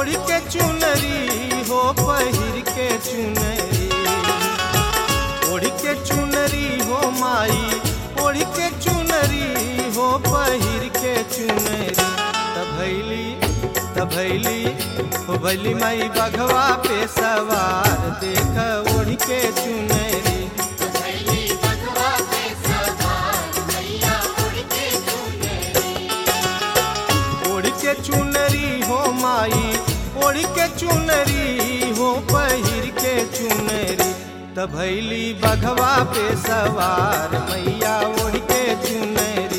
ओढ़ के चुनरी हो पहिर के चुनरी ओढ़ के चुनरी हो माई ओढ़ के चुनरी हो पहिर के चुनरी तभैली तभैली हो भैली माई बघवा पे सवार देख ओढ़ के चुनरी ओढ़ के चुनरी हो माई ओढ़ के चुनरी हो पहिर के चुनरी तभैली बघवा पे सवार मैया ओढ़ के चुनरी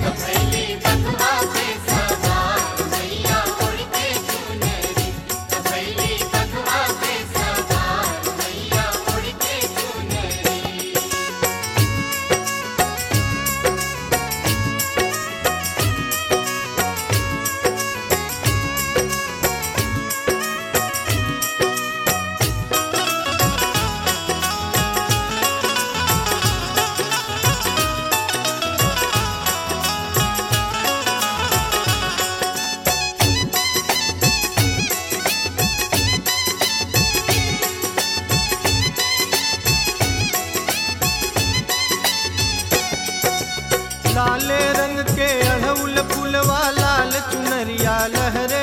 लाले रंग के अढ़उल फुलवा लाल चुनरिया लहरे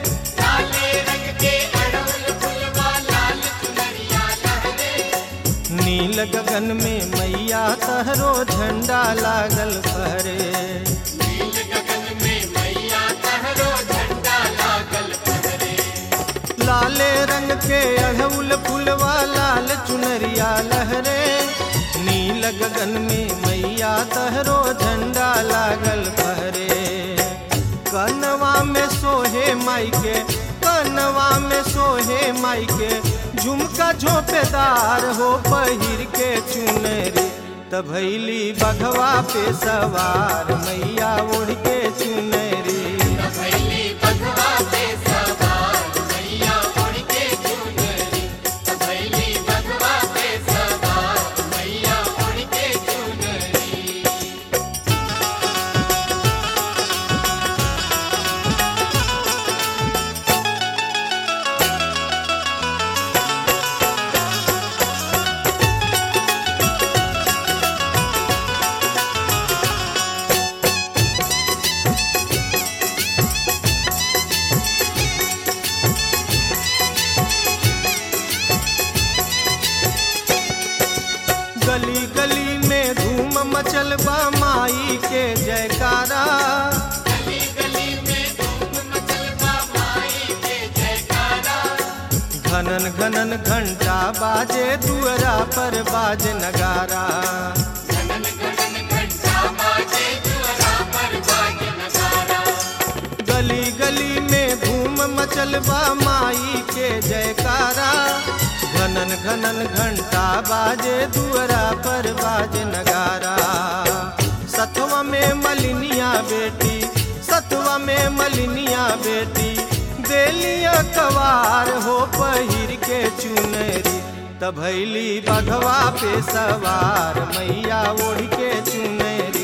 नील गगन में मैया तहरो झंडा लागल फहरे लाले रंग के अढ़उल फुलवा लाल चुनरिया लहरे नील गगन में मैया तहरो झंडा लागल फहरे कनवा में सोहे माई के कनवा में सोहे माई के झुमका झोपेदार हो पहिर के चुनरी तभैली बघवा पे सवार मैया उड़ के चुनरी गली गली में धूम मचल बा माई के जयकारा घनन घनन घंटा बाजे दुअरा पर बाज नगारा गली गली में धूम मचल बा माई के जयकारा घनन घनन घंटा बाजे दुअरा पर बाज नगारा सतवा में मलिनिया बेटी सतवा में मलिनिया बेटी देलिया कवार हो पहिर के चुनरी तभैली बघवा पे सवार मैया ओढ़ के चुनरी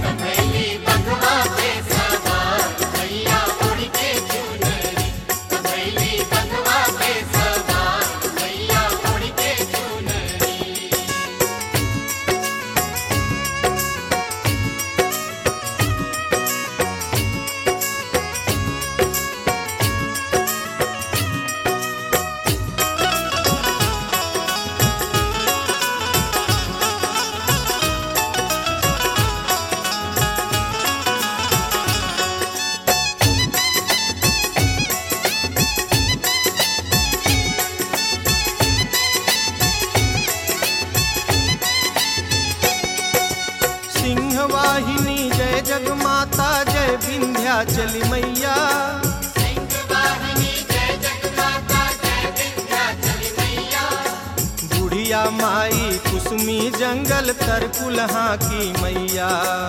सिंह वाहिनी जय जगमाता जय विंध्याचली मैया बुढ़िया माई कुसुमी जंगल तरकुलहा की मैया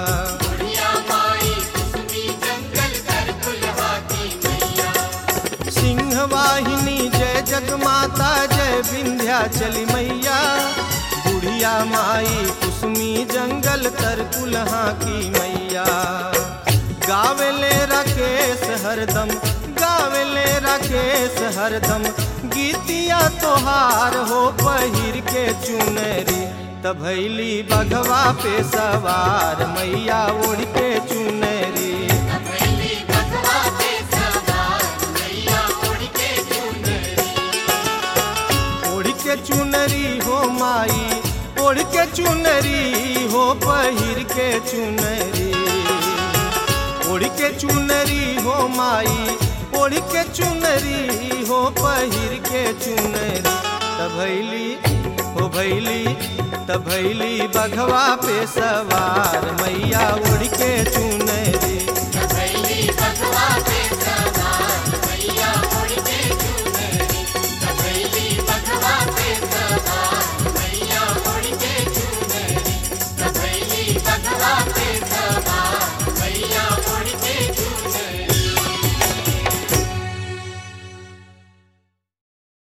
सिंह वाहिनी जय जगमाता जय विंध्याचली मैया बुढ़िया माई कुसुमी जंगल तरकुलहा की मैया गावेले राकेश हरदम गावेले राकेश हरदम गीतिया तोहार हो पहिर के चुनरी तभैली बघवा पे सवार मैया ओढ़ के चुनरी अकेली बकवा पे सवार मैया उड़ के चुनरी ओढ़ के चुनरी हो माई ओढ़ के चुनरी हो पहिर के चुनरी ओढ़ के चुनरी हो माई ओढ़ के चुनरी हो पहिर के चुनरी तभैली हो भैली तभैली बघवा पे सवार मैया ओढ़ के चुनरी